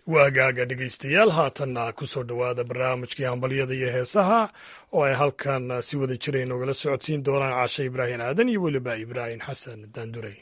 waagaaga dhegaystayaal haatanna ku soo dhowaada barnaamijkii hambalyada iyo heesaha oo ay halkan si wada jira inogala socodsiin doonaan caashe ibraahim aadan iyo weliba ibraahim xasan daandurey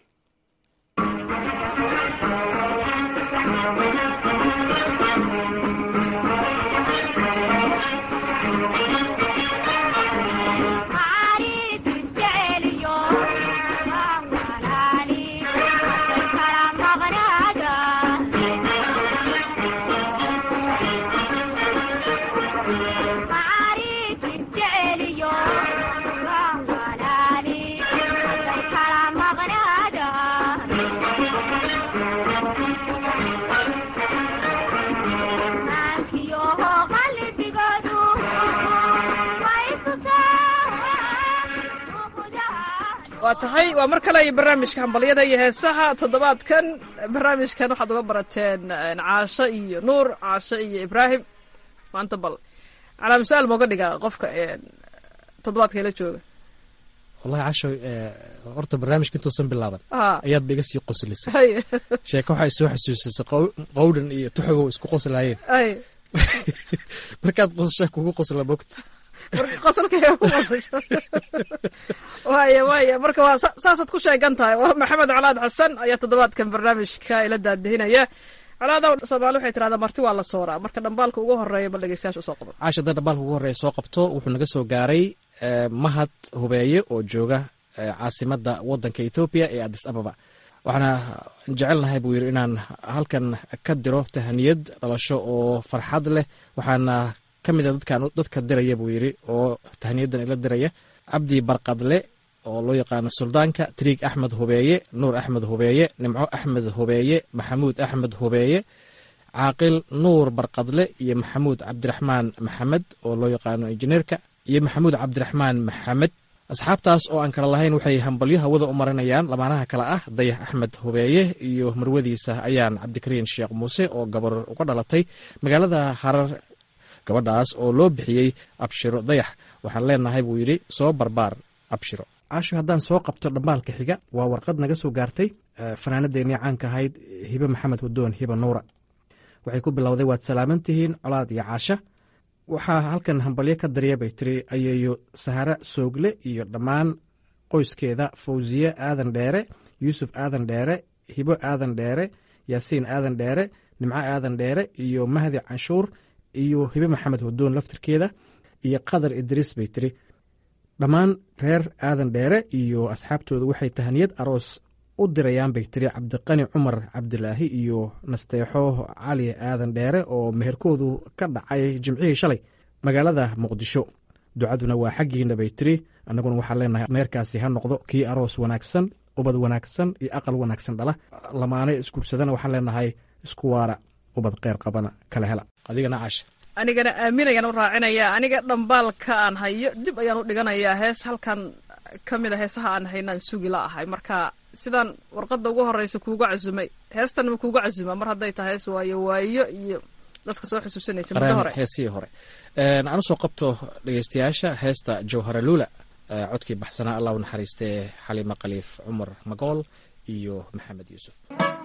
waa tahay waa mar kale iyo barnaamijka hambalyada iyo heesaha toddobaadkan barnaamijkan waxaad uga barateen caasho iyo nuur caasho iyo ibraahim maanta bal calaam su-aal mooga dhiga qofka toddobaadka ila jooga wallahi casho horta barnaamijka intuusan bilaaban ayaad ba iga sii qoslisay hay sheeko waxay soo xasuusisay qow- qowdhan iyo tuxugow isku qoslaayeen hay markaad qosashaa kugu qosla mogta marka qosolkaya ku qosasho waaya waaya marka waa sa- saasaad ku sheegan tahay waa maxamed colaad xasan ayaa toddobaadkan barnaamijka ila daadihinaya colaada soomaali waxay tirahdaa marti waa la sooraa marka dhambaalka ugu horeeya bal dhegeystayaasha usoo qabo caasha hadda dhambaalka ugu horreeya soo qabto wuxuu naga soo gaaray eh, mahad hubeeye oo jooga eh, caasimadda waddanka ethoobiya ee addis ababa waxaana jecelnahay buu yidhi inaan halkan ka diro tahaniyad dhalasho oo farxad leh waxaana ka mid a dadkan dadka diraya buu yidhi oo tahaniyadan ila diraya cabdi barqadle oo loo yaqaano suldaanka triig axmed hubeeye nuur axmed hubeeye nimco axmed hubeeye maxamuud axmed hubeeye caaqil nuur barqadle iyo maxamuud cabdiraxmaan maxamed oo loo yaqaano injineerka iyo maxamuud cabdiraxmaan maxamed asxaabtaas oo aan kala lahayn waxay hambalyo hawada u marinayaan lamaanaha kale ah dayax axmed hubeeye iyo marwadiisa ayaan cabdikariin sheekh muuse oo gabar uga dhalatay magaalada harar gabadhaas oo loo bixiyey abshiro dayax waxaan leenahay buu yidhi soo barbaar abshiro caasho haddaan soo qabto dhambaalka xiga waa warqad naga soo gaartay fanaanadeennii caanka ahayd hibe maxamed hudoon hibe nuura waxay ku bilowday waad salaaman tihiin colaad iyo caasha waxaa halkan hambalyo ka darya bay tiri ayeeyo sahare soogle iyo dhammaan qoyskeeda fawsiye aadan dheere yuusuf aadan dheere hibo aadan dheere yaasiin aadan dheere nimco aadan dheere iyo mahdi canshuur iyo hibe maxamed hudoon laftirkeeda iyo qadar idriis bay tiri dhammaan reer aadan dheere iyo asxaabtooda waxay tahaniyad aroos u dirayaan bay tiri cabdiqani cumar cabdilaahi iyo nasteexo cali aadan dheere oo meherkoodu ka dhacay jimcihii shalay magaalada muqdisho ducaduna waa xaggiina bay tiri annaguna waxaan leenahay meherkaasi ha noqdo kii aroos wanaagsan ubad wanaagsan iyo aqal wanaagsan dhala lamaane isguursadana waxaan leenahay isku waara ubad kheyr qabana kala hela adigana caasha anigana aaminayaan u raacinaya aniga dhambaalka aan hayo dib ayaan u dhiganayaa hees halkan ka mid a heesaha aan haynaan sugi la ahay marka sidaan warqadda ugu horeysa kuuga casumay heestan ma kuuga casuma mar hadday tahay hees waayo waayo iyo dadka soo xusuusanaysa muddo hore heesihii hore aan usoo qabto dhegeystayaasha heesta jawhara luula eh, codkii baxsanaa allah u naxariistee xaliima khaliif cumar magool iyo maxamed yuusuf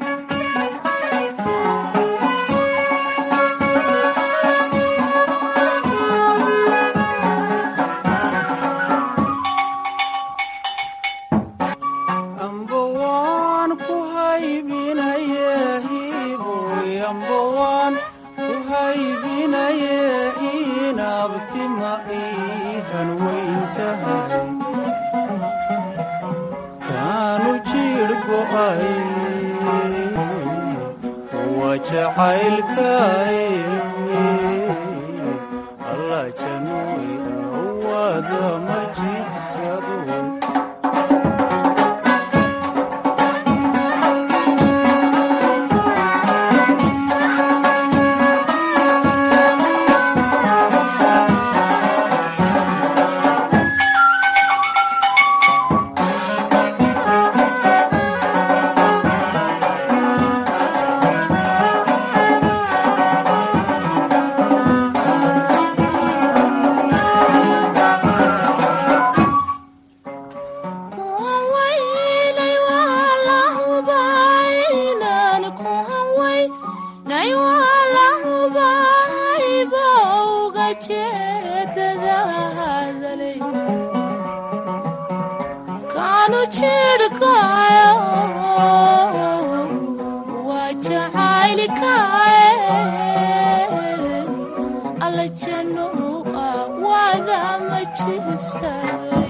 amba waan ku haybinaye hiboy amba waan ku haybinaye inabtima iihan weyn tahay taanu jiir go'ay waa jacaylkay alla januy awada ma jigsado ujeedada hadalay kaanu jirhkayo waa jacaylkaye alla januuqa waada ma jiifsaday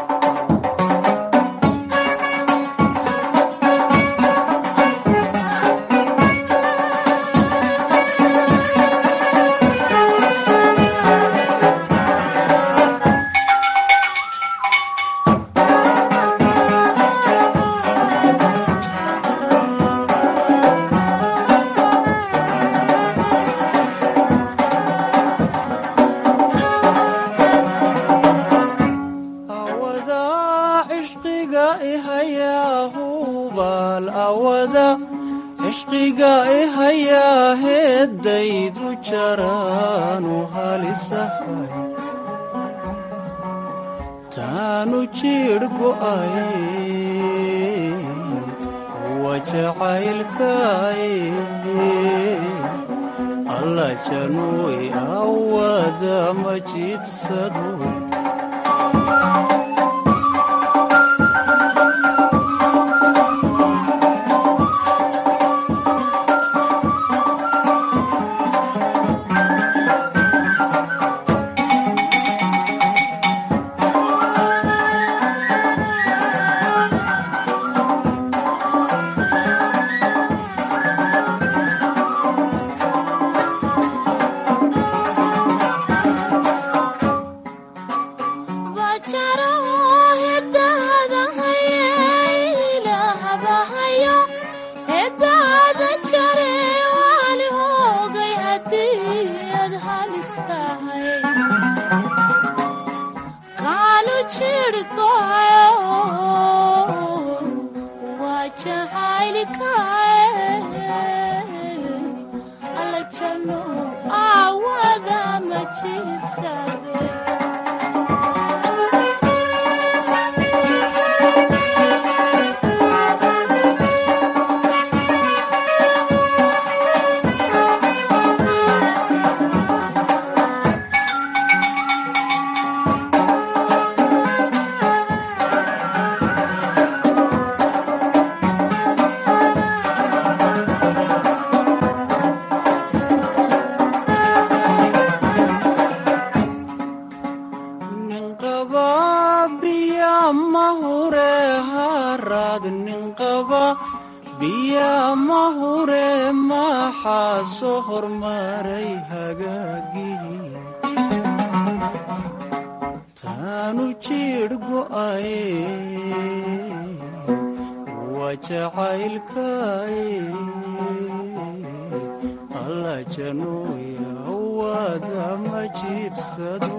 awada cishqiga ihayaa hubaal awada cishqiga ihayaa heeddaydu jaraanu halisahay taanu jidh go'ay wa jacaylkaay alla januuy awada ma jibsado Chiefs nin qaba biya ma hure haraad nin qaba biya ma hure maxaa soo hormaray hagaagii taanu jidh go'ay waa jacaylkaay alla januuya waada ma jiibsado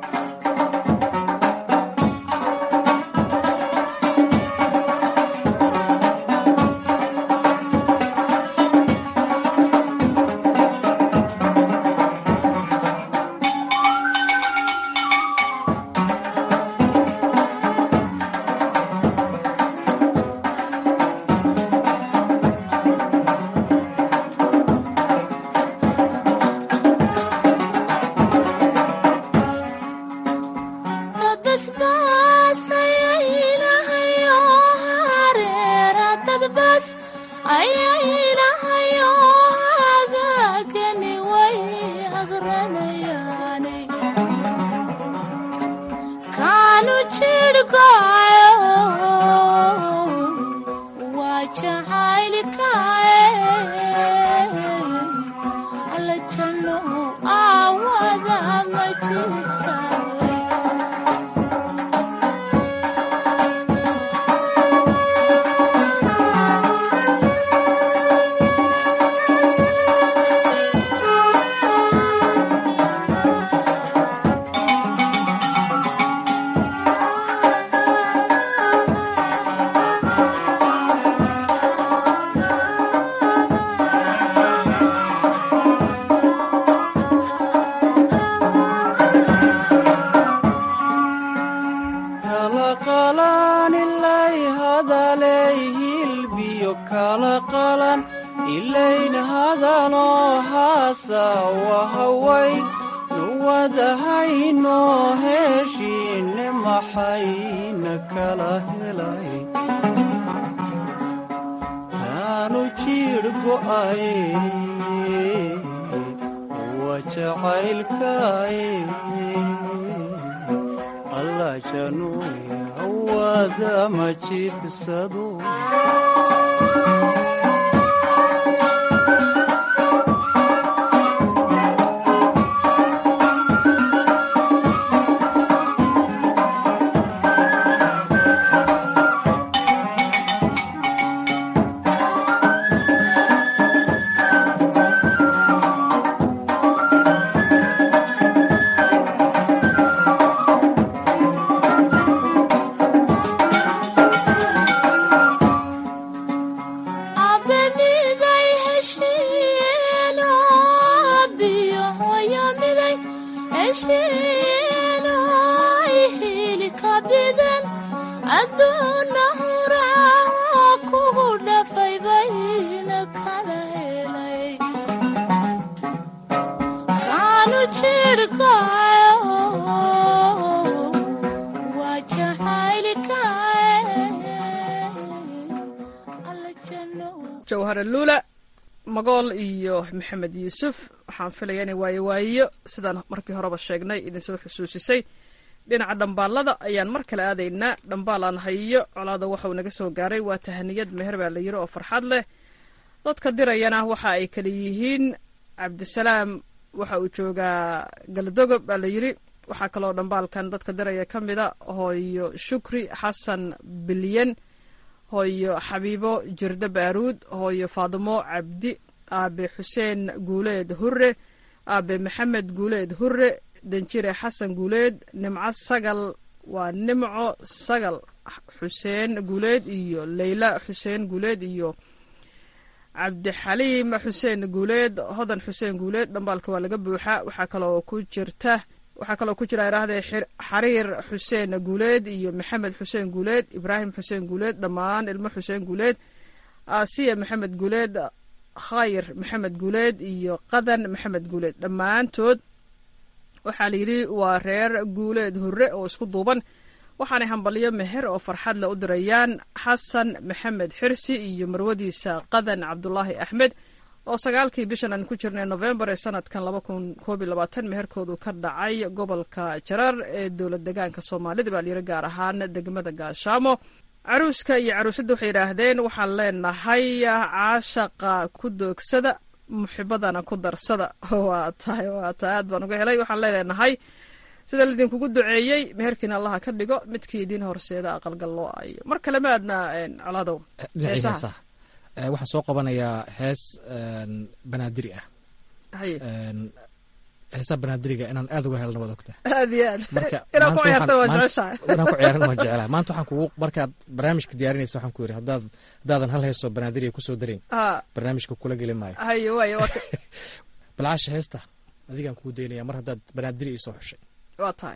kala qalan ilay hadalay hilbiyo kala qalan ilayn hadaloo haasa wahaway wadahaynoo heshiine maxayna kala helay taanu jiidh go'aye waa jacaylkaaye alla januuya wadama jiibsado abemiday heshiino biyo hoyo miday heshiino ihili ka bidan adduuna huraaco kugu dhafay bayna kala helay kaanu jirhkayo waa jacaylkae alla janno jawhare luula magool iyo maxamed yuusuf waxaan filaya inay waayo waayo sidaan markii horeba sheegnay idinsoo xusuusisay dhinaca dhambaalada ayaan mar kale aadaynaa dhambaalaan hayo colaada waxauu naga soo gaaray waa tahaniyad meher baa la yiri oo farxad leh dadka dirayana waxa ay kala yihiin cabdisalaam waxa uu joogaa galdogob baa la yiri waxaa kaloo dhambaalkan dadka diraya ka mida hooyo shukri xasan bilyan hooyo xabiibo jirde baaruud hooyo faadimo cabdi aabe xuseen guuleed hure aabe maxamed guuleed hure danjire xasan guuleed nimco sagal waa nimco sagal xuseen guuleed iyo leyla xuseen guuleed iyo cabdixaliim xuseen guuleed hodan xuseen guuleed dhambaalka waa laga buuxaa waxaa kaloo ku jirta waxaa kaloo ku jira idhaahdee xariir xuseen guuleed iyo maxamed xuseen guuleed ibraahim xuseen guuleed dhammaan ilmo xuseen guuleed asiya maxamed guuleed khayr maxamed guuleed iyo qadan maxamed guuleed dhammaantood waxaa la yidhi waa reer guuleed hurre oo isku duuban waxaanay hambalyo meher oo farxad le u dirayaan xasan maxamed xirsi iyo marwadiisa qadan cabdulaahi axmed oo sagaalkii bishan aan ku jirnay novembar ee sanadkan laba kun koob iyo labaatan meherkoodu ka dhacay gobolka jarar ee dowlad degaanka soomaalida baa layiri gaar ahaan degmada gaashaamo caruuska iyo caruusadda waxay yidhaahdeen waxaan leenahay caashaqa ku doogsada muxibadana ku darsada waa tahay waa tahay aad baan uga helay waxaan leenahay sida laidinkugu duceeyey meherkiina allaha ka dhigo midkii idiin horseeda aqalgal loo ayo mar kale ma aadna colaadow dhinacii Heesaha. heesaha Eh, waxaan soo qabanayaa hees een, banaadiri ah haye Een, heesaha banaadiriga inaan aad uga helna waad ogtaa aad iyo aad marka inaan ku maanta ciyaarta waa waxaan- jeceshahay maanta- inaan ku ciyaaran waan jeclahay maanta waxaan kugu markaad barnaamijka diyaarinaysa waxaan ku yidhi haddaad haddaadan hal heesoo banaadiriga kusoo darin ha barnaamijka kula geli maayo haye waaye waa ka- balcaasha heesta adigaan kugu daynaya mar haddaad banaadiri iisoo xushay waa tahay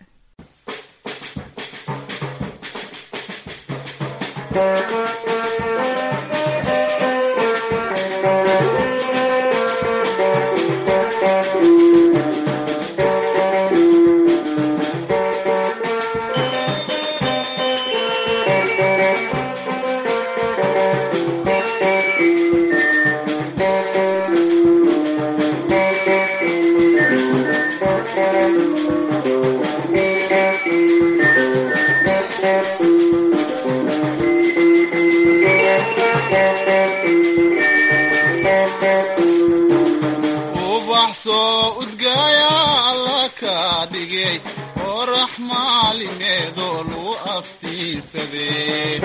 ubax soo udgaaya alla ka dhigay oo raxmaalimeedoo lagu aftiinsadee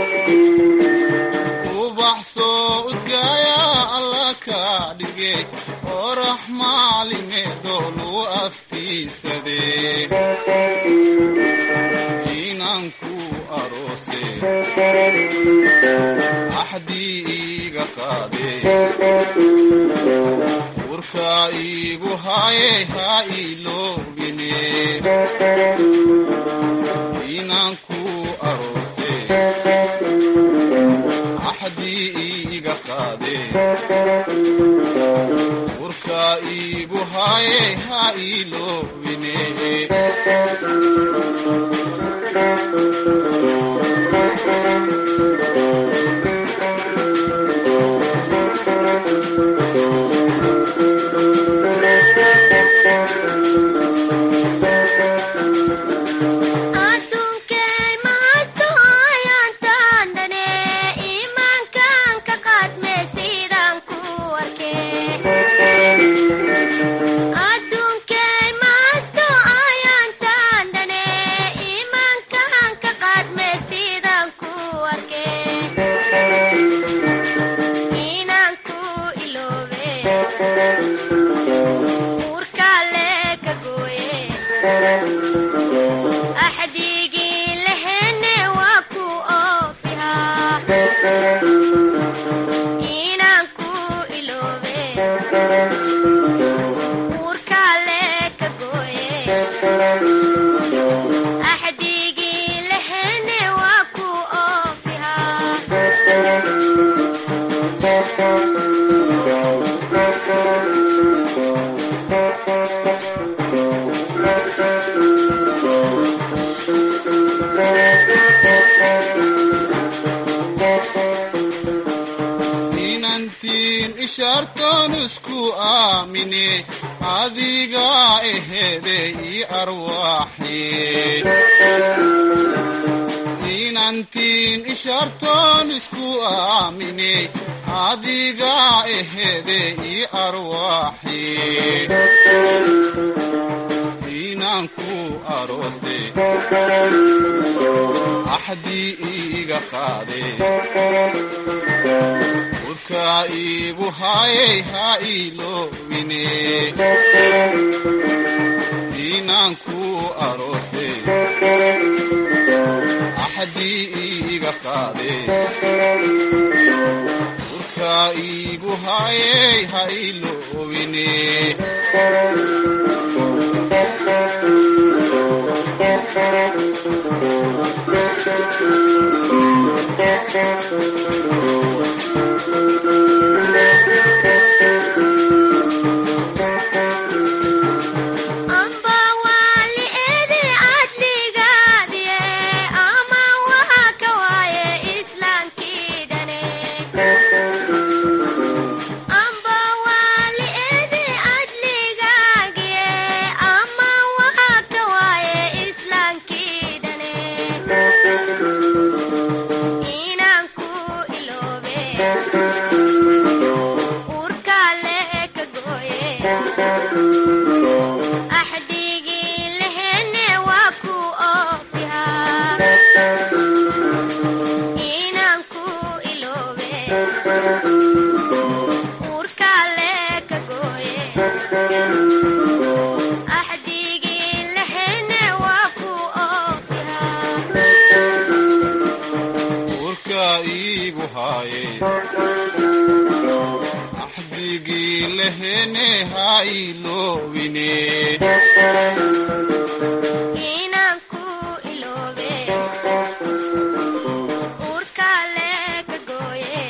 ubax soo udgaaya alla ka dhigay oo raxmaalimeedoo lagu aftiinsadee inanku aroose axdii iiga qaadee urka iigu haye ha iloobine inanku aroose axdii iiga qaade urka iigu haye ha iloobine adduunkay mahasto ayaantaan dhane iimaankan ka qaadme sidaan ku arkay adduunkay mahasto ayaantaan dhane iimaankan ka qaadme sidaan ku arkay inaan ku iloobe uurkaale ka gooye axdigii lehene waa ku oofihaa inaan ku iloobe uurkaale ka gooye axdigii lehene waa ku oofihaa inantiin ishaartoon isku aamine adiga ehede ii arwaaxi inantiin ishaartoon isku aamine adiga ehede ii arwaaxi inaan ku aroose axdii iiga qaade urkaa iigu haayey ha iloobine inaan ku aroose axdii iiga qaade urkaa iigu haayey ha iloobine amba waali ede adligaadiye ama waha ka waaye islaankii dhane amba waali ede adligaagiye ama waha ka waaye islaankii dhane inaan ku iloobe uurkaale ka gooye axdigii lehene waa ku oofihaa inaan ku iloobe uurkaale ka gooye axdigii lehene waa ku oofihaa urkaa iigu haayey axdigii lehene ha iloobine inaan ku iloobe uurkaale ka gooye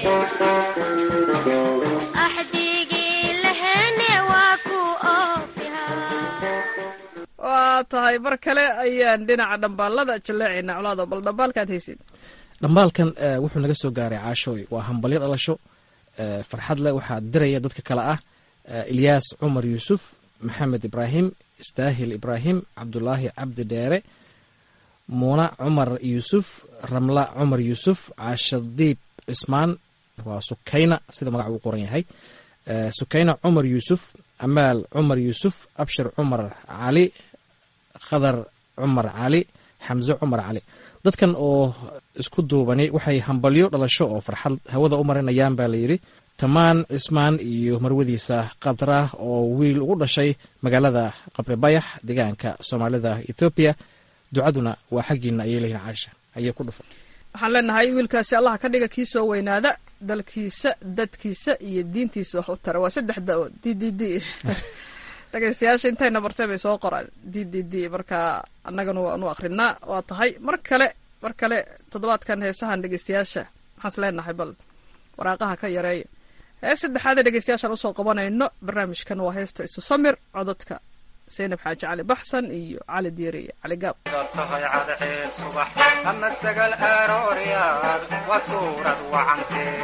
axdigii lehene waa ku oofihaa waa tahay mar kale ayaan dhinaca dhambaalada jaleecaynaa colaado bal dhambaalkaad haysid dhambaalkan eh, wuxuu naga soo gaaray caashooy waa hambalyo dhalasho eh, farxad leh waxaa diraya dadka kale ah eh, ilyaas cumar yuusuf maxamed ibraahim istaahil ibraahim cabdulaahi cabdi dheere muuna cumar yuusuf ramla cumar yuusuf caashadiib cismaan waa sukayna sida magaca uu qoran yahay Eh, sukayna cumar yuusuf amaal cumar yuusuf abshir cumar cali khadar cumar cali xamse cumar cali dadkan oo isku duubani waxay hambalyo dhalasho oo farxad hawada u marinayaan baa layidhi tamaan cismaan iyo marwadiisa khadra oo wiil ugu dhashay magaalada qabri bayax deegaanka soomaalida ethoobiya ducaduna waa xaggiina ayay leeyihin caasha ayay ku dhufan waxaan leenahay wiilkaasi allah ka dhiga kii soo weynaada dalkiisa dadkiisa iyo diintiisa wax u tara waa saddex da-o d d d dhegeystayaasha intayna bartay bay soo qoraan d d d marka annagana waanu akrinaa waa tahay mar kale mar kale toddobaadkan heesahan dhegeystayaasha maxaas leenahay bal waraaqaha ka yareeya hees saddexaad ee dhegeystayaashaan usoo qabanayno barnaamijkan waa heesta isu samir codadka zaynab xaaji cali baxsan iyo cali diiri iyo cali gaab tahay cadceed subax ama sagal arooryaad waa suurad wacantee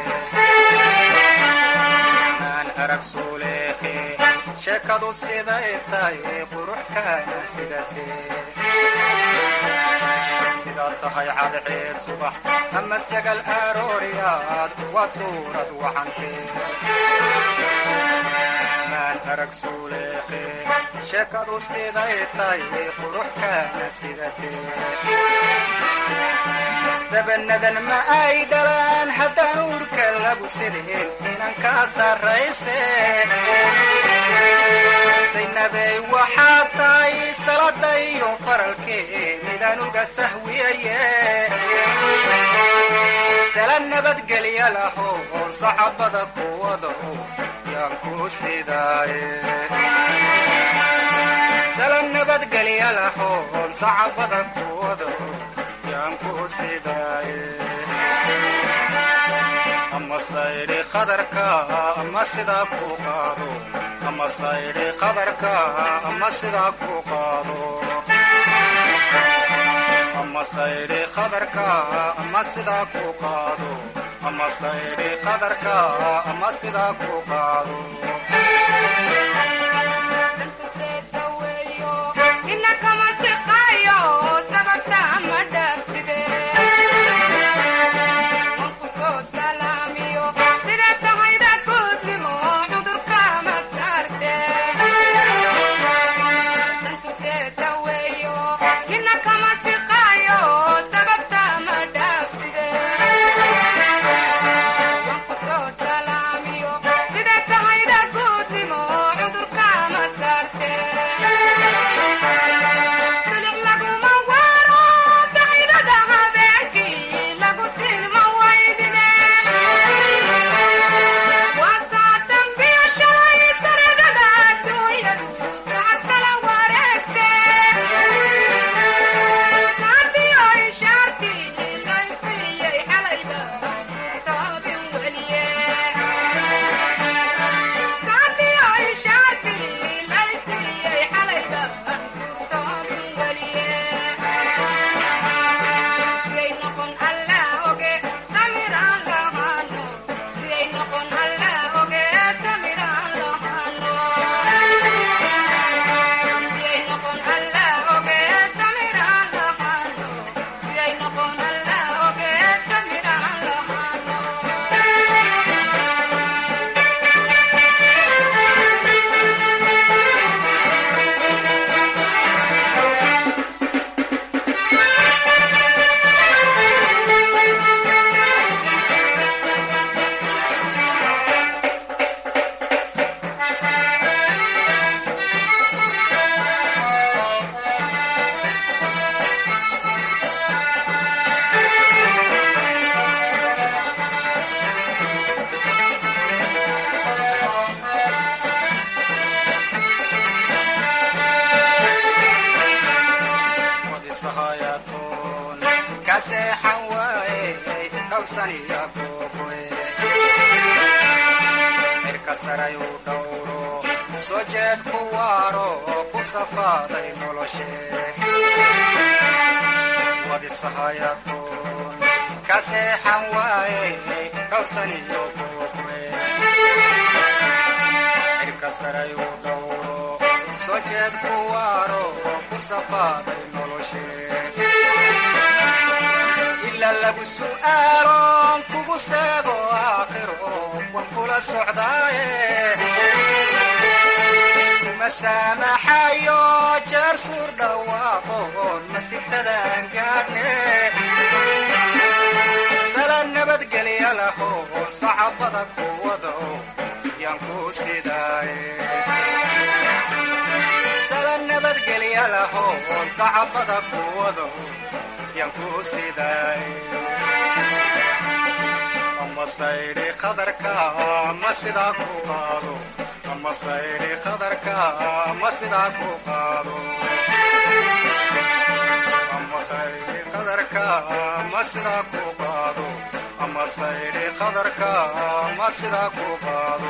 aan arag suuleeqe sheekadu siday tahay quruxkaana sidatee sidaad tahay cadceed subax ama sagal arooryaad waa suurad wacantee maan arag suuleeqe sheekadu siday tahay quruxkaana sidatee sabanadan ma ay dhalaan haddaan uurka lagu sideen inan kaa sarrayse saynabey waxaad tahay salada iyo faralkee midaan uga sahwiyaye sala nabadgelya laho oo sacabada kuwada yaan ku sidaaye sala nabadgelya laho oon sacabada kuwada yaan ku sidaaye ama saydhi qadarka ama sidaa ku qaado ama saydhi qadarka ama sidaa ku qaado ama saydhi qadarka ama sidaa ku qaado ama saydhi qadarka ama sidaa ku qaado wadisahayatoon ka seexan waaye dhowrsaniya kookoe cirka saray uu dhowro soo jeed ku waaro oo ku safaaday noloshe wadisahayatoon ka seexan waaye dhowrsaniyo kookoe cirka saray uu dhowro soo jeed ku waaro oo ku safaaday noloshe ila lagu su'aaloon kugu seego aakhiro wan kula socdaaye kuma saamaxayo jeer suur dhawaaqoon masigtadaan gaadhne sala nabadgelya lahoon sacabada kuwado yaan ku sidaaye sala nabadgelya lahoon sacabada kuwado yaan ku sidaaye ama saydhi qadarka ama sidaa ku qaado ama saydhi qadarka ama sidaa ku qaado ama saydhi qadarka ama sidaa ku qaado ama ama saydhi qadarka ama sidaa ku qaado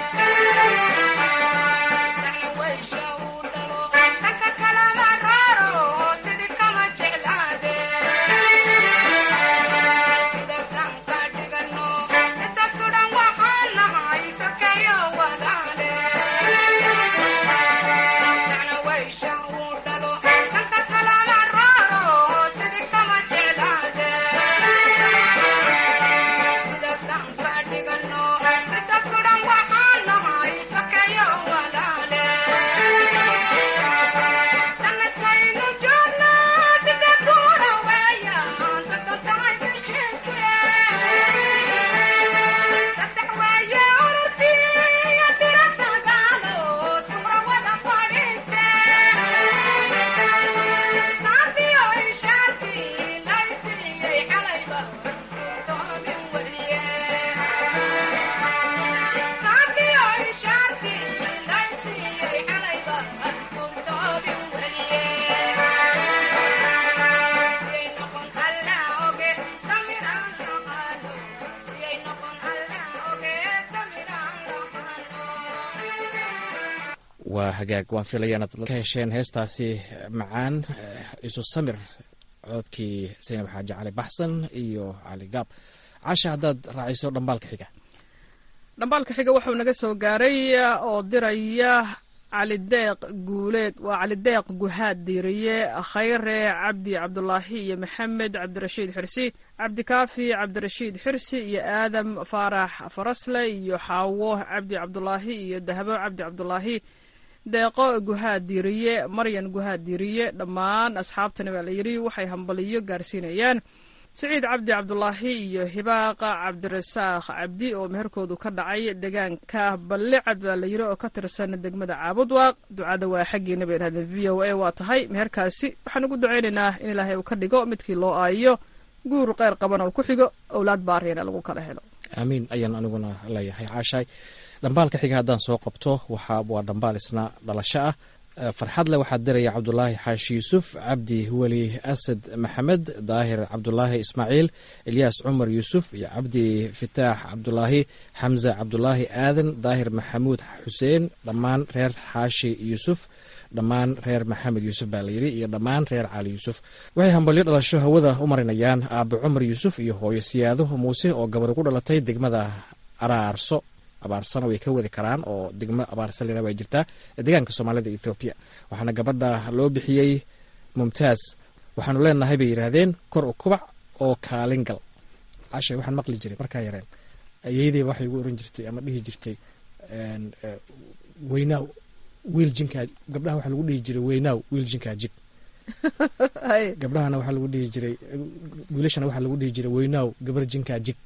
waa hagaag waan filaya inaad ka hesheen heestaasi macaan isu samir coodkii saynab xaaji cali baxsan iyo cali gaab casha haddaad raaciso dhambaalka xiga dhambaalka xiga wuxuu naga soo gaaray oo diraya cali deeq guuleed waa cali deeq guhaad diiriye khayre cabdi cabdulaahi iyo maxamed cabdirashiid xirsi cabdikaafi cabdirashiid xirsi iyo aadam faarax farasle iyo xaawo cabdi cabdulaahi iyo dahabo cabdi cabdulaahi deeqo guhaad diiriye maryan guhaad diiriye dhammaan asxaabtani baa la yidhi waxay hambaliyo gaarsiinayaan siciid cabdi cabdulaahi iyo hibaaqa cabdirasaaq cabdi oo meherkoodu ka dhacay deegaanka ballicad baa la yidhi oo ka tirsan degmada caabudwaaq ducada waa xaggiina bay dhahdeen v o a waa tahay meherkaasi waxaan ugu ducaynaynaa in ilaahay uu ka dhigo midkii loo aayo guur qeyr qaban oo ku xigo owlaad baariyana lagu kala helo aamiin ayaan aniguna leeyahay caashaay dhambaalka xiga haddaan soo qabto waxa waa dhambaal isna dhalasho ah farxadle waxaa diraya cabdulaahi xaashi yuusuf cabdi weli asad maxamed daahir cabdulaahi ismaaciil ilyaas cumar yuusuf iyo cabdi fitaax cabdulaahi xamse cabdulaahi aadan daahir maxamuud xuseen dhammaan reer xaashi yuusuf dhammaan reer maxamed yuusuf baa layidhi iyo dhammaan reer cali yuusuf waxay hambalyo dhalasho hawada u marinayaan aabe cumar yuusuf iyo hooyo siyaado muuse oo gabar ku dhalatay degmada araarso abaarsana way ka wadi karaan oo degmo abaarsalina way jirtaa deegaanka soomaalida ethoobiya waxaana gabadha loo bixiyey mumtaaz waxaanu leenahay bay yidhaahdeen kor u kubac oo kaalin gal cashay waxaan maqli jiray markaa yareen ayeydey waxay ugu oran jirtay ama dhihi jirtay weynaaw wiil jinkaa gabdhaha waxaa lagu dhihi jiray weynaaw wiil jinkaa jig gabdhahana waxaa lagu dhihi jiray wiilashana waxaa lagu dhihi jiray weynaaw gabar jinkaa jig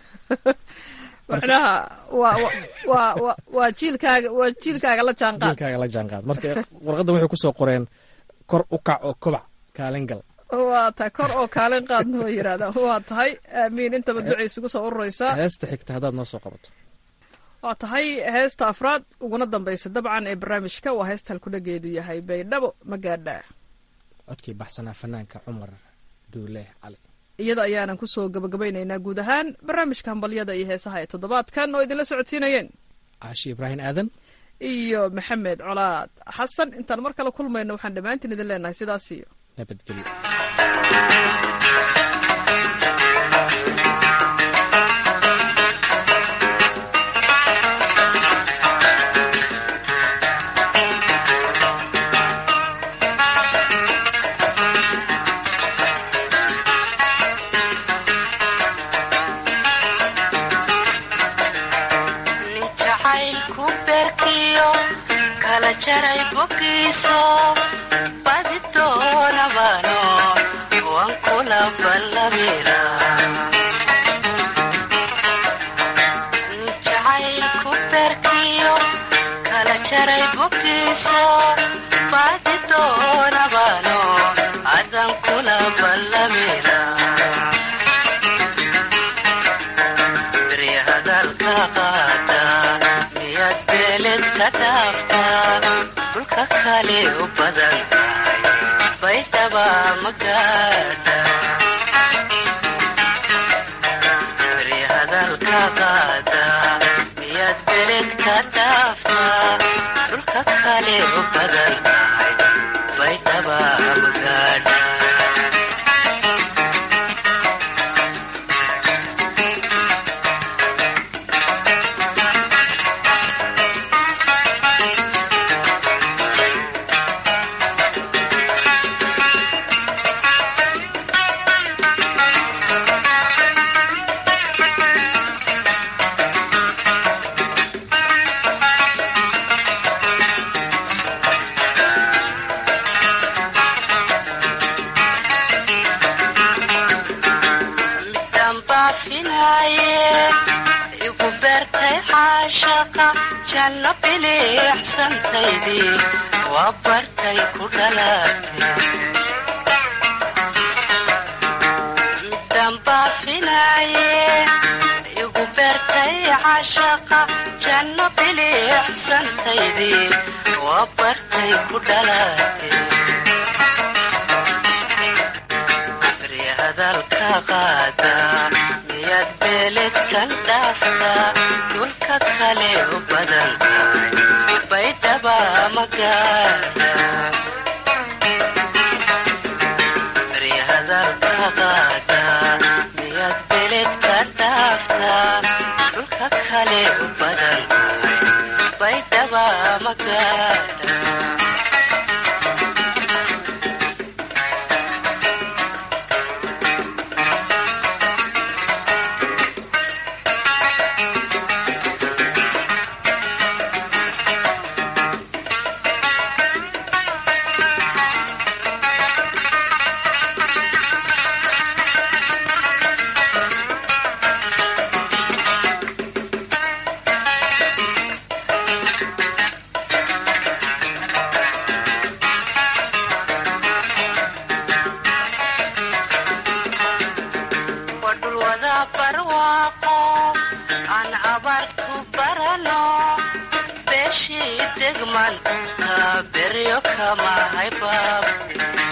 macnaha waa waa wa waa jiilkaaga waa jiilkaaga la jaanqaad jiilkaaga la jaanqaad marka warqadda waxay kusoo qoreen kor u kac oo kobac kaalin gal waa tahay kor oo kaalin qaadna way yidhahdaan waa tahay aamiin intaba ducay isugu soo ururaysaa heesta xigta haddaad noo soo qabato waa tahay heesta afraad uguna dambaysa dabcan ee barnaamijka waa heesta halkudhageedu yahay baydhabo magaadha codkii baxsanaa fanaanka cumar duule cali iyada ayaanan kusoo gabagabaynaynaa guud ahaan barnaamijka hambalyada iyo heesaha ee toddobaadkan oo idinla socodsiinayeen caashi ibraahim aadan iyo maxamed colaad xasan intaan mar kale kulmayno waxaan dhammaantiin idin leenahay sidaas iyo nabadgelyo ka qaadaa miyaad beled ka dhaaftaa dhulka kale u badan tahay baydhaba magaadha midaan baafinaaye igu beertay caashaqa janno biliixsantaydii waa bartay ku dhalaatay midaan baafinaaye igu beertay caashaqa janno biliixsantaydii waa bartay ku dhalaatay beri hadalka qaadaa miyaad beeledkan dhaaftaa dhulka kale u badan tahay baydhaba magaadha beri hadalka qaadaa miyaad beeledka dhaaftaa dhulka kale u badan tahay baydhaba magaadha waa dhul wada barwaaqo aan abaartu barano beeshii degman taa beryo kama haybaabte